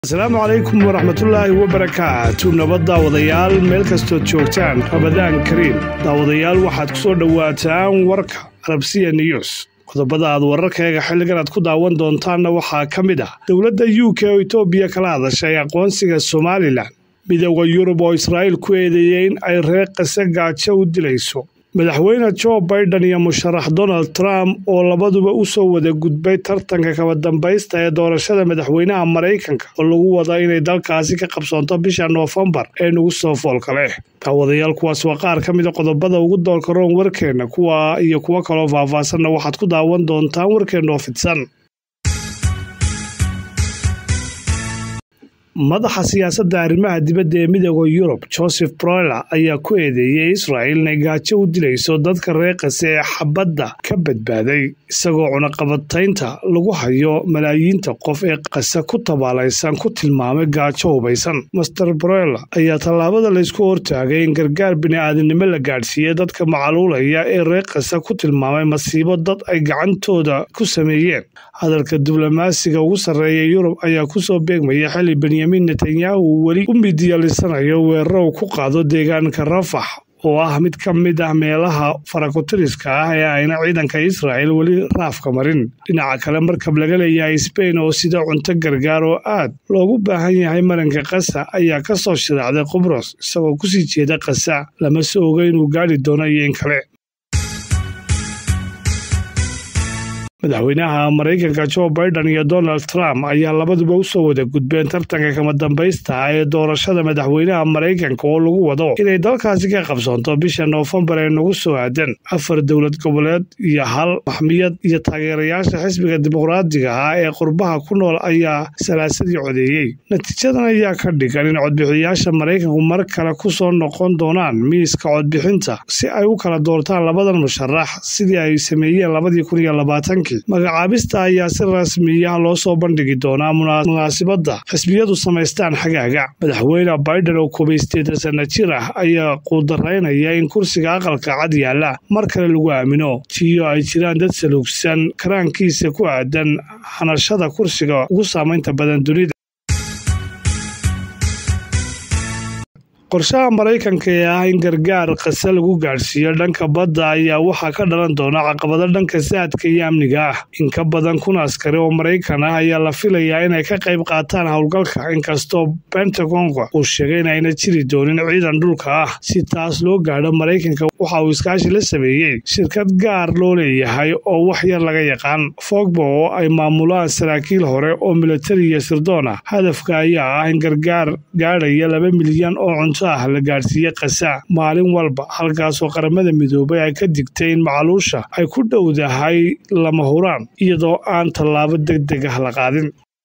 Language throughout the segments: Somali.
asalaamu calaykum waraxmatullaahi wabarakaatu nabad daawadayaal meel kastood joogtaan rabadaan kariim daawadayaal waxaad ku soo dhowaataan warka arabsiya news qodobada aad wararkaega xilligan aad ku daawan doontaanna waxaa ka mid ah dowladda u k oo etoobiya kala hadashay aqoonsiga somalilan midooda yurub oo israa'iil ku eedeeyey in ay reer qase gaajo u dilayso madaxweyne jo baiden iyo musharax donald trump oo labaduba u soo wada gudbay tartanka kaba dambaysta ee doorashada madaxweynaha maraykanka oo lagu wada inay dalkaasi ka qabsoonto bisha noofembar ee nagu soo foolka leh daawadayaal kuwaas waa qaar ka mida qodobada ugu doolka roon warkeenna kuwa iyo kuwo kaloo faahfaahsanna waxaad ku daawan doontaan warkeenna oo fidsan madaxa siyaasadda arrimaha dibadda ee midooda yurub joseph broiler ayaa ku eedeeyey israa'il inay gaajo u dilayso dadka reer qase ee xabadda ka badbaaday isagoo cunaqabataynta lagu hayo malaayiinta qof ee qase ku tabaalaysan ku tilmaamay gaajo hubaysan master broiler ayaa tallaabada laysku hortaagay in gargaar bini'aadinimo la gaadhsiiyey dadka macaluulaya ee reer qase ku tilmaamay masiibo dad ay gacantooda ku sameeyeen hadalka diblomaasiga ugu sarreeya yurub ayaa kusoo beegmaya xili benyamin netanyahu uu weli u midyalisanayo weeraro uu ku qaado deegaanka rafax oo ah mid ka mid ah meelaha farakutiriska ah ee ayna ciidanka israa'il weli raafka marin dhinaca kale markab laga leeyahay sbain oo sida cunto gargaar oo aad loogu baahan yahay maranka kasa ayaa ka soo shiraacday qubros isagoo kusii jeeda kasa lama se oga inuu gaadhi doono iyo in kale madaxweynaha maraykanka jo baiden iyo donald trump ayaa labaduba u soo wada gudbeen tartanka kama dambaysta ee doorashada madaxweynaha maraykanka oo lagu wado inay dalkaasi ka qabsoonto bisha noofembar ee nagu soo aadan afar dowlad goboleed iyo hal maxmiyad iyo taageerayaasha xisbiga dimuqraadiga ah ee qurbaha ku nool ayaa salaasadii codeeyey natiijadan ayaa ka dhigan in codbixiyaasha maraykanku mar kale ku soo noqon doonaan miiska codbixinta si ay u kala doortaan labadan musharax sidii ay sameeyeen labadii kun iyo labaatanki magacaabista ayaa si rasmiya loo soo bandhigi doonaa munaasibadda xisbiyadu samaystaan xagaaga madaxweyne baiden oo kobaysteeda sana jir ah ayaa quudaraynaya in kursiga aqalka cad yaalla mar kale lagu aamino tiyo ay jiraan dad saluugsan karaankiisa ku aadan hanashada kursiga ugu saamaynta badan dunida qorshaha maraykanka ee ah in gargaar qase lagu gaadhsiiyo dhanka badda ayaa waxaa ka dhalan doona caqabado dhanka saadka iyo amniga ah in ka badan kun askari oo maraykan ah ayaa la filayaa inay ka qayb qaataan howlgalka inkastoo bentagonka uu sheegay in ayna jiri doonin ciidan dhulka ah si taas loo gaadho maraykanka waxa uu iskaashi la sameeyey shirkad gaar loo leeyahay oo wax yar laga yaqaan fogbo oo ay maamulaan saraakiil hore oo militari iyo sirdoon ah hadafka ayaa ah in gargaar gaadhaya laba milyan oo cunto ah la gaadhsiiye kasa maalin walba halkaasoo qaramada midoobay ay ka digtay in macaluusha ay ku dhowdahay lama huraan iyadoo aan tallaabo deg deg ah la qaadin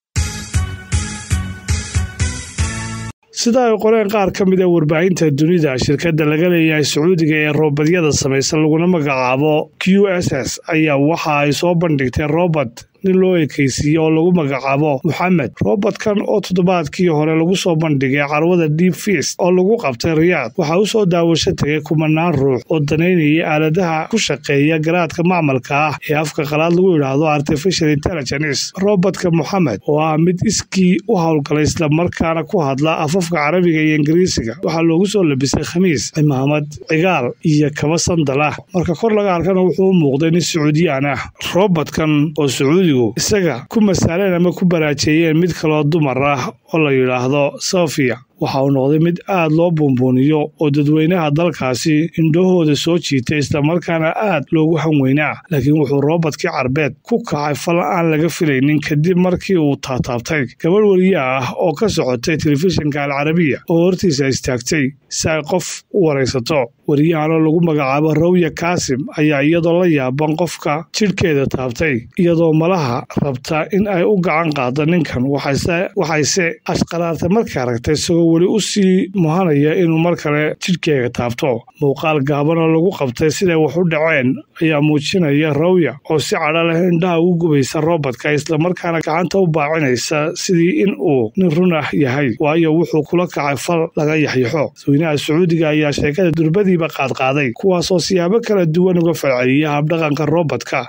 sida ay qoreen qaar ka mid a warbaahinta dunida shirkadda laga leeyahay sacuudiga ee roobadyada samaysan laguna magacaabo q s s ayaa waxa ay soo bandhigtay robert nin loo ekaysiiye oo lagu magacaabo moxamed robertkan oo toddobaadkii hore lagu soo bandhigay carwada deep fist oo lagu qabtay riyaad waxaa u soo daawasho tegay kumanaan ruux oo danaynayay aaladaha ku shaqeeya garaadka macmalka ah ee afka qalaad lagu yidhaahdo artificial intelligence robertka moxamed oo ah mid iskii u howlgalay islamarkaana ku hadla afafka carabiga iyo ingiriisiga waxaa loogu soo labisay khamiis cimaamad cigaal iyo kaba sandal ah marka kor laga arkana wuxuu u muuqday nin sacuudiyaan ah robertkan oo sacuudi isaga ku masaaleen ama ku baraajeeyeen mid kaloo dumar ah oo la yidhaahdo sofiya waxa uu noqday mid aad loo buunbuuniyo oo dadweynaha dalkaasi indhahooda soo jiitay islamarkaana aad loogu hanweynaa laakiin wuxuu roobadkii carbeed ku kacay fal aan laga filaynin kadib markii uu taataabtay gabadh weriye ah oo ka socotay telefishinka alcarabiya oo hortiisa istaagtay si ay qof u waraysato weriyahanoo lagu magacaabo rawya kaasim ayaa iyadoo la yaaban qofka jidhkeeda taabtay iyadoo malaha rabta in ay u gacan qaado ninkan waxayse ashqaraartay markay aragtay isagoo weli u sii muhanaya inuu mar kale jidhkeega taabto muuqaal gaaban oo lagu qabtay siday wax u dhaceen ayaa muujinaya rawya oo si cadho leh indhaha ugu gubaysa roobadka islamarkaana gacanta u baacinaysa sidii in uu nin run ah yahay waayo wuxuu kula kacay fal laga yaxyaxo dadweynaha sacuudiga ayaa sheekada durbadiiba qaadqaaday kuwaasoo siyaabo kala duwan uga falceliya habdhaqanka roobadka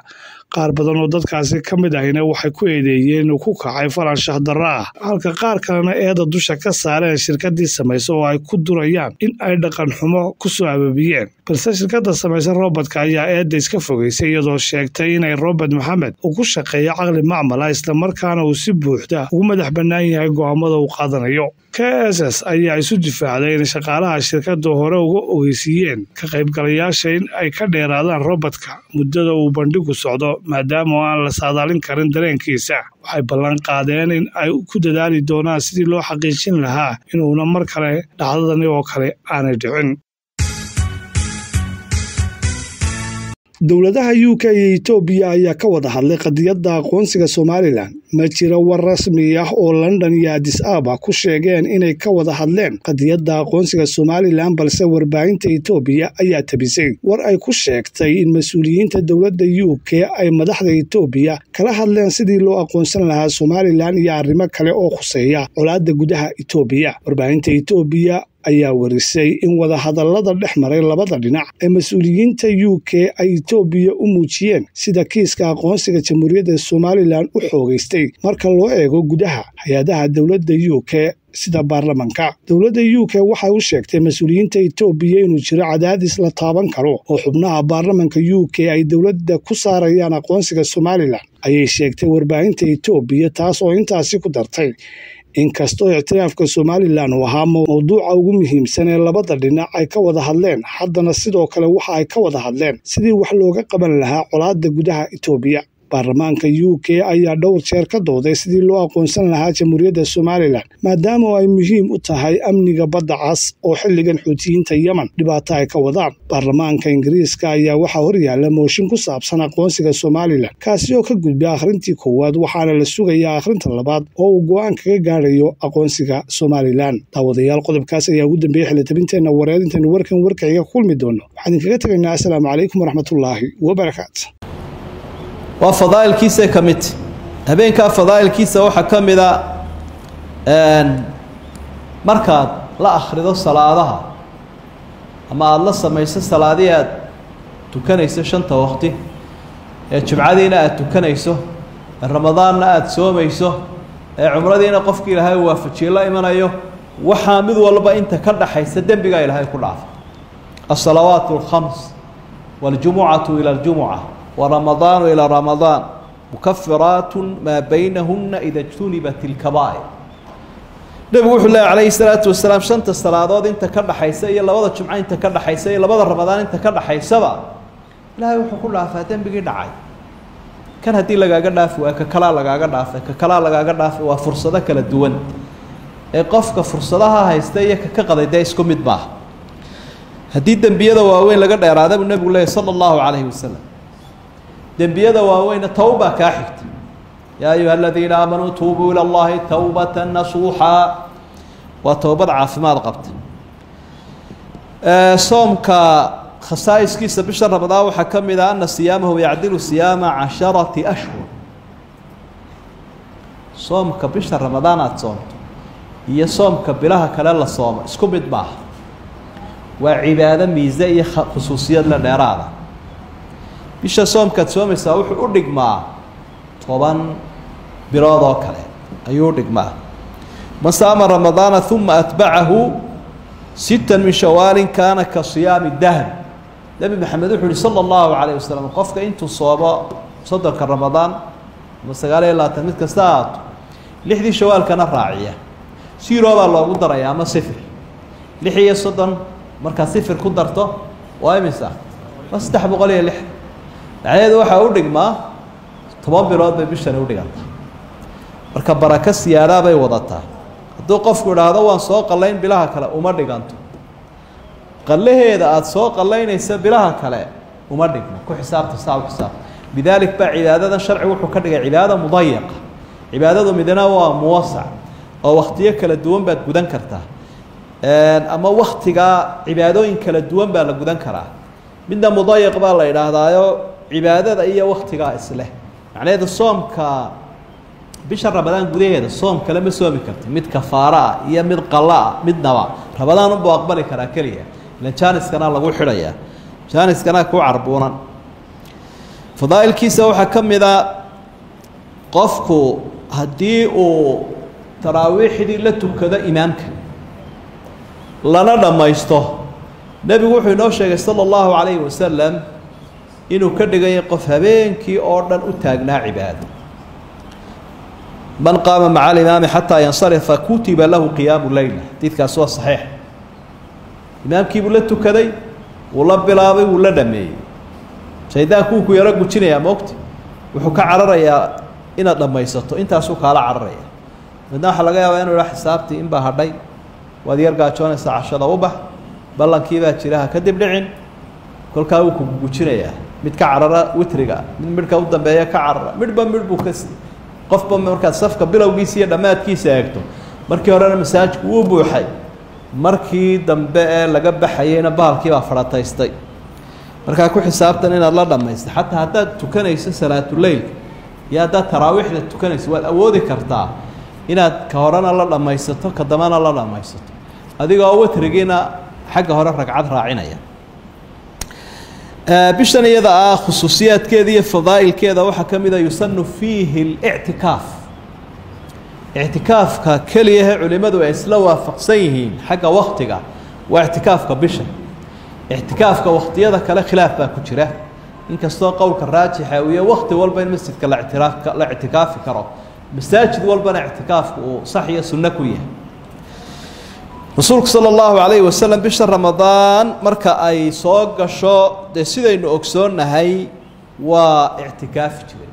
qaar badan oo dadkaasi ka mid ahina waxay ku eedeeyeen inuu ku kacay falan shahdarro ah halka qaar kalena eeda dusha ka saareen shirkadii samaysa oo ay ku durayaan in ay dhaqan xumo ku soo ababiyeen balse shirkadda samaysa robotka ayaa eedda iska fogeysay iyadoo sheegtay inay robert maxamed uu ku shaqeeyo caqli macmala islamarkaana uu si buuxda ugu madax bannaan yahay go'aamada uu qaadanayo k s s ayaa isu difaacday in shaqaalaha shirkaddu hore uga ogeysiiyeen ka qaybgalayaasha in ay ka dheeraadaan robotka muddada uu bandhigu socdo maadaama oo aan la saadaalin karin dareenkiisa waxay ballan qaadeen in ay ku dadaali doonaan sidii loo xaqiijin lahaa inuuna mar kale dhacdadani oo kale aanay dhicin dowladaha u k iyo etoobiya ayaa ka wada hadlay qadiyadda aqoonsiga somalilan ma jira war rasmi ah oo london iyo adis aba ku sheegeen inay ka wada hadleen qadiyadda aqoonsiga somalilan balse warbaahinta etoobiya ayaa tabisay war ay ku sheegtay in mas-uuliyiinta dowladda u k ay madaxda etoobiya kala hadleen sidii loo aqoonsan lahaa somalilan iyo arrimo kale oo khuseeya colaadda gudaha etoobiya warbaahinta etoobiya ayaa warisay in wadahadallada dhex maray labada dhinac ee mas-uuliyiinta u k ay etoobiya u muujiyeen sida kiiska aqoonsiga jamhuuriyadda somalilan u xoogaystay marka loo eego gudaha hay-adaha dowladda u k sida baarlamanka dowladda u k waxay u sheegtay mas-uuliyiinta etoobiya inuu jiro cadaadis la taaban karo oo xubnaha baarlamanka u k ay dowladda ku saarayaan aqoonsiga somalilan ayay sheegtay warbaahinta etoobiya taas oo intaasi ku dartay inkastoo ictiraafka somalilan uu ahaa mowduuca ugu muhiimsan ee labada dhinac ay ka wada hadleen haddana sidoo kale waxa ay ka wada hadleen sidii wax looga qaban lahaa colaadda gudaha etoobiya baarlamaanka u k ayaa dhowr jeer ka dooday sidii loo aqoonsan lahaa jamhuuriyadda somalilan maadaama ay muhiim u tahay amniga badda cas oo xilligan xuutiyiinta yemen dhibaato ay ka wadaan baarlamaanka ingiriiska ayaa waxaa horyaala mooshin ku saabsan aqoonsiga somalilan kaasi oo ka gudbay akhrintii koowaad waxaana la sugayaa akhrinta labaad oo uu go-aan kaga gaadhayo aqoonsiga somalilan daawadayaal qodobkaas ayaa ugu dambeeyey xilitabinteenna wareed intaynu warkan warkaciga ku kulmi doonno waxaan idinkaga tegaynaa assalaamu calaykum waraxmatullaahi wabarakaatu waa fadaa'ilkiisa ka mid habeenkaa fadaa'ilkiisa waxaa ka mida markaad la akhrido salaadaha ama aada la samayso salaadihii aad tukanayso shanta waqti ee jumcadiina aada tukanayso ee ramadaanna aada soomayso ee cumradiina qofki ilaahay waafajiye la imanayo waxaa mid walba inta ka dhaxaysa dembigaa ilaahay ku dhaafa الصلaوaaت الخمس والجuمعaة إلى الجuمعة ورمضان إلى رمضان مكفiraaت maa بynahuna إida اجتuنibat الكبائر nebigu wuxuu leeya عalayه الصلاaةu وaسلاaم شhanta salaadood inta ka dhaxaysa iyo labada jumco inta ka dhaxaysa iyo labada ramadaan inta ka dhaxaysaba ilaahay wuxuu ku dhaafaa dembigii dhacay kan haddii lagaaga dhaafi waa ka kalaa lagaaga dhaafay ka kalaa lagaaga dhaafay waa fursado kala duwan ee qofka fursadaha haysta iyo kaka qaday dee isku mid maaha haddii dembiyada waaweyn laga dheeraada buu nebigu leeyay sala allahu calayhi wasalam dembiyada waaweyna towbaa kaa xigta yaa ayuha aladiina aamanuu tuubuu ila allahi towbata nasuuxa waa towbad caafimaad qabta soomka khasaa'iskiisa bisha ramadaan waxaa ka mid ah ana siyaamahu yacdilu siyaama casharati ashhur soomka bisha ramadaan aada soomto iyo soomka bilaha kale la soomo isku mid maaha waa cibaado miise iyo khusuusiyad la dheeraada bisha soomkaad soomaysaa wuxuu u dhigmaa toban bilood oo kale ayuu u dhigmaa man saama ramadaana uma atbacahu sita min shawaalin kaana ka siyaami dahr nebi maxamed wuxuu yihi sala allahu calayh wasalam qofka intuu soomo soddonka ramadaan ama sagaal iyo labaatan mid kasta aato lixdii shawaalkana raaciya siro baa loogu daraya ama sifir lix iyo soddon markaad sifir ku darto waa imisa waa saddex boqol iyo lix macnaheedu waxaa u dhigmaa toban bilood bay bishani udhigantaa marka barako siyaadaa bay wadataa hadduu qofku idhaahdo waan soo qallayn bilaha kale uma dhiganto qallaheeda aada soo qallaynaysa bilaha kale uma dhigmo ku xisaabta saa u xisaabta lidaalik baa cibaadadan sharcigu wuxuu ka dhigay cibaadada mudayaqa cibaadadu midna waa muwasac oo wakhtiyo kala duwan baad gudan kartaa ama waktigaa cibaadooyin kala duwan baa la gudan karaa midna mudayaq baa la idhaahdaayo cibaadada iyo waktigaa isleh macnaheedu soomka bisha ramadaan gudaheeda soom kale ma soomi karti mid kafaaro ah iyo mid qalo ah midnaba ramadaan unbuu aqbali karaa keliya ilan jaaniskana lagu xidhayaa jaaniskana ku carbuunan fadaa'ilkiisa waxaa ka mid a qofku haddii uu taraawiixdii la tukado imaamka lana dhammaysto nebigu wuxuu inoo sheegay sala allahu calayhi wasalam inuu ka dhigaya qof habeenkii oo dhan u taagnaa cibaado man qaama maca alimaami xataa yansarifa kutiba lahu qiyaamu leyla xadiidkaasi waa saxiix imaamkiibuu la tukaday wuu la bilaabay wuu la dhameeyey shaydaanku wuu ku yaro gujinayaa moogta wuxuu ka cararayaa inaad dhammaysato intaasuu kaala cararaya midna waxaa laga yaabaa inuu idhaa xisaabtii inbaa hadhay waad yar gaajoonaysaa cashada u bax ballankiibaa jira ha kadib dhicin kolkaa wuu kugu gujinayaa mid ka carara witriga mid midhka u dambeeya ka carara midhba midh buu ka qofba markaad safka bilowgiisa iyo dhammaadkiisa eegto markii horena masaajidku wuu buuxay markii dambe ee laga baxayeyna bahalkiibaa fadhataystay markaa ku xisaabtan inaad la dhammaysta xataa haddaad tukanayso salaatuleylka iyo haddaad taraawiixda tukanayso waad awoodi kartaa inaad ka horena la dhammaysato ka dambena la dhammaysato adigoo witrigiina xagga hore ragcad raacinaya bishan iyada ah khusuusiyaadkeeda iyo fadaa'ilkeeda waxaa ka mid a yusanu fiihi اlictikaaf ictikaafka keliyahe culimmadu ay isla waafaqsan yihiin xagga waktiga waa ictikaafka bisha ictikaafka wakhtiyada kale khilaaf baa ku jira inkastoo qowlka raajixa uu yahay wakti walba in masjidka la ictiraaf la ictikaafi karo masaajid walbana ictikaafku uu sax iyo sunno ku yahay rasuulku sala allahu calayhi wasalam bisha ramadaan marka ay soo gasho dee sidaynu ogsoonnahay waa ictikaafi jiray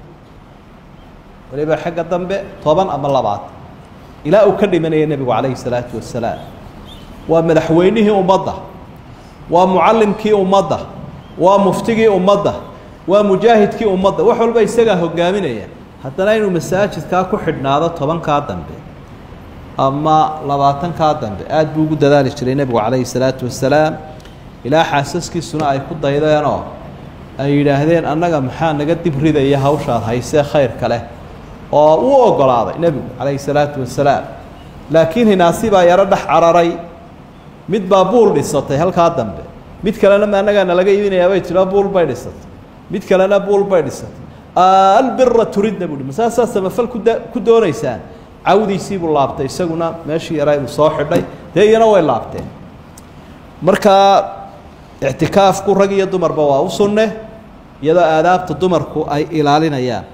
waliba xagga dambe toban ama labaatan ilaa uu ka dhimanaya nebigu calayhi salaatu wasalaam waa madaxweynihii ummadda waa mucallimkii ummadda waa muftigii ummadda waa mujaahidkii ummadda wax walba isagaa hogaaminaya haddana inuu masaajidkaa ku xidhnaado tobankaa dambe ama labaatankaa dambe aada buu ugu dadaali jiray nebigu calayhi salaatu wasalaam ilaa xaasaskiisuna ay ku daydeenoo ay yidhaahdeen annaga maxaa naga dib ridaya hawshaad haysee khayrka leh oo uu ogolaaday nebigu calayhi salaatu wasalaam laakiin hinaasi baa yaro dhex cararay mid baa buul dhisatay halkaa dambe mid kalena ma annagaa nalaga iibinayaa bay tiro buul bay dhisatay mid kalena buul bay dhisatay albira turidna buuhi masaasaa samafal kuda ku doonaysaan cawdiisii buu laabtay isaguna meeshii yaraa buu soo xidhay dee iyana way laabteen markaa ictikaafku rag iyo dumarba waa u sunne iyadoo aadaabta dumarku ay ilaalinayaan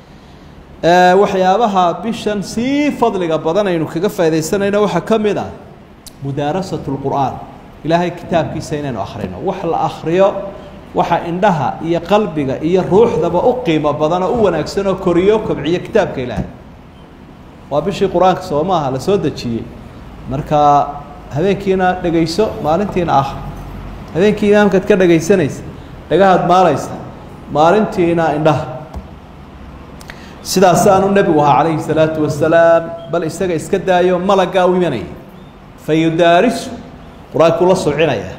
waxyaabaha bishan sii fadliga badan aynu kaga faaidaysanayno waxaa ka mid ah mudaarasat lqur'aan ilaahay kitaabkiisa inaynu akhrino wax la akhriyo waxa indhaha iyo qalbiga iyo ruuxdaba u qiimo badan oo u wanaagsan oo koriyo kobciyo kitaabka ilaahay waa bishii qur-aanka soo maaha la soo dejiyey marka habeenkiina dhegayso maalintiina ah habeenkii imaamkaad ka dhegaysanaysa dhagahaad maalaysa maalintiina indhaha sidaasaanu nebigu ahaa calayhi salaatu wasalaam bal isaga iska daayo malaggaa u imanaya fa yudaarisu qur-aankuu la subcinaya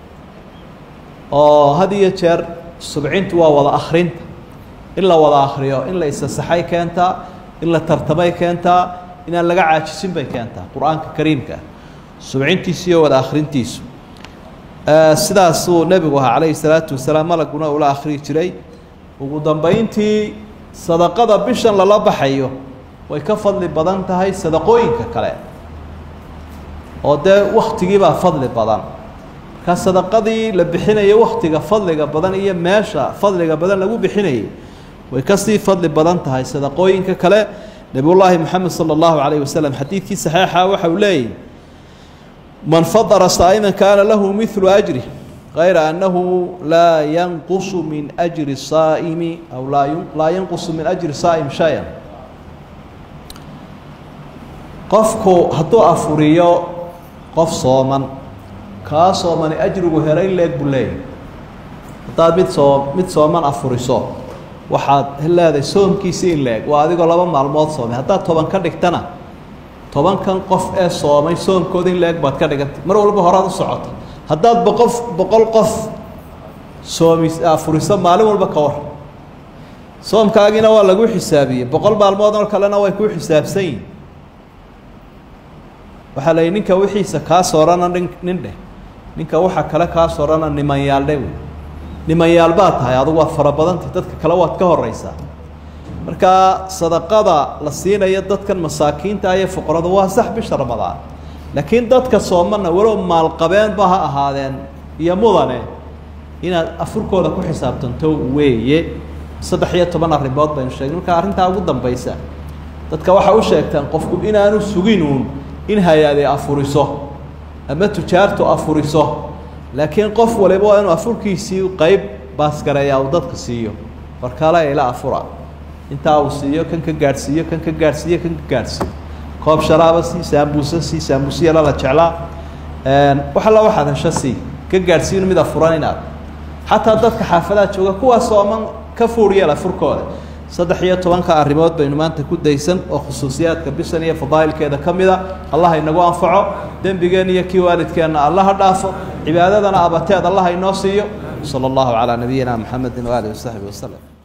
oo had iyo jeer subcintu waa wada akhrinta in la wada akhriyo in la isasaxay keentaa in la tartamay keentaa inaan laga caajisin bay keentaa qur-aanka kariimka subcintiisu iyo wada akhrintiisu sidaasuu nebigu ahaa calayhi salaatu wasalaam malaguna ula akhriyi jiray ugu dambeyntii sadaqada bishan lala baxayo way ka fadli badan tahay sadaqooyinka kale oo dee waktigiibaa fadli badan markaa sadaqadii la bixinayo waktiga fadliga badan iyo meesha fadliga badan lagu bixinayay way kasii fadli badan tahay sadaqooyinka kale nebiyullaahi moxamed sala allahu calayh wasalam xadiidkii saxiixa waxa uu leeyahy man fadara saa'iman kaana lahu midlu ajri غayra annahu laa yanqusu min أjri الsaa'imi aw laa yanqusu min ajri saa'im shay-a qofku hadduu afuriyo qof sooman kaa soomani ajrigu helay leeg buu leeyahy haddaad mid soo mid sooman afuriso waxaad leedahay soomkiisi in leeg waa adigoo laba maalmood soomay haddaad toban ka dhigtana tobankan qof ee soomay soomkooda in leeg baad ka dhigantay mar walba horaad u socota haddaad boqof boqol qof soomi afuriso maalin walba ka war soomkaagiina waa lagu xisaabiyey boqol maalmood oo kalena way kuu xisaabsan yihin waxaa la yidhi ninka wixiisa kaa soorana nin nin dheh ninka waxa kale kaa soorana nimanyaaldhe wey nimanyaal baad tahay adugu waad fara badantay dadka kale waad ka horeysaa markaa sadaqada la siinayo dadkan masaakiinta iyo fuqarada waa sax bisha ramadaan laakiin dadka soomana walow maalqabeenba ha ahaadeen iyo mudane inaad afurkooda ku xisaabtanto weeye saddex iyo toban arrimood baynu sheegnay markaa arrintaa ugu dambaysa dadka waxaa u sheegtaan qofku inaanu suginuun in hay-ade afuriso ama tujaartu afuriso laakiin qof waliba waa inuu afurkiisii qeyb baasgareeyaa uu dadka siiyo warkale ila afura intaa uu siiyo kan ka gaadhsiiyo kan ka gaadhsiiyo kan ka gaadhsiiyo koob sharaaba sii saambuusa sii saambuusiyala la jeclaa wax alla waxaad hesho sii ka gaadhsiin mid afuran inaad xataa dadka xaafadaha jooga kuwaas ooman ka fuuriyeel afurkooda saddex iyo tobanka arrimood baynu maanta ku daysan oo khusuusiyaadka bishan iyo fadaa'ilkeeda ka mida allah inagu anfaco dembigeenna iyo kii waalidkeenna allaha dhaafo cibaadadana abateed allah inoo siiyo sala allahu calaa nabiyina maxamedin waaalihi wasaxbi waslem